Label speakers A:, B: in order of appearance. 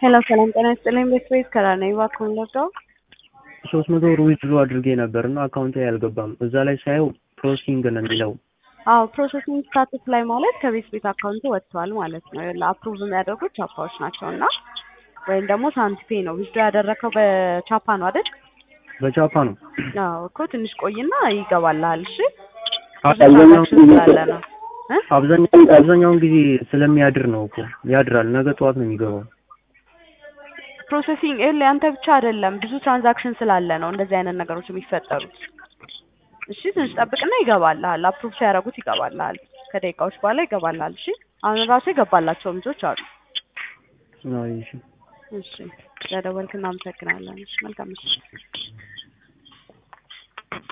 A: ሄሎ ሰላም ጤና ይስጥልኝ። ቤት ቤት ከራ ነኝ። እባክዎን ልርዳው?
B: ሶስት መቶ ብር ዊዝድሮ አድርጌ ነበር እና አካውንቴ አልገባም። እዛ ላይ ሳየው ፕሮሰሲንግ ነው የሚለው።
A: አዎ ፕሮሰሲንግ ስታተስ ላይ ማለት ከቤት ቤት አካውንት ወጥቷል ማለት ነው። ለአፕሩቭ የሚያደርጉት ቻፓዎች ናቸው እና ወይም ደግሞ ሳንቲፔ ነው። ዊዝድሮ ያደረከው በቻፓ ነው አይደል?
B: በቻፓ ነው።
A: አዎ እኮ ትንሽ ቆይና ይገባልሃል። እሺ
B: አብዛኛውን
A: ትራንዛክሽን ስላለ ነው እ
B: አብዛኛውን አብዛኛውን ጊዜ ስለሚያድር ነው እኮ ያድራል። ነገ ጠዋት ነው የሚገባው።
A: ፕሮሰሲንግ ይኸውልህ ያንተ ብቻ አይደለም ብዙ ትራንዛክሽን ስላለ ነው እንደዚህ አይነት ነገሮች የሚፈጠሩት። እሺ ትንሽ ጠብቅና ይገባልሃል። አፕሩቭ ሲያደርጉት ይገባልሃል። ከደቂቃዎች በኋላ ይገባልሃል። እሺ አሁን ራሱ የገባላቸው ልጆች አሉ።
B: አይ እሺ።
A: እሺ ስለደወልክ እናመሰግናለን። እሺ መልካም ምሽት።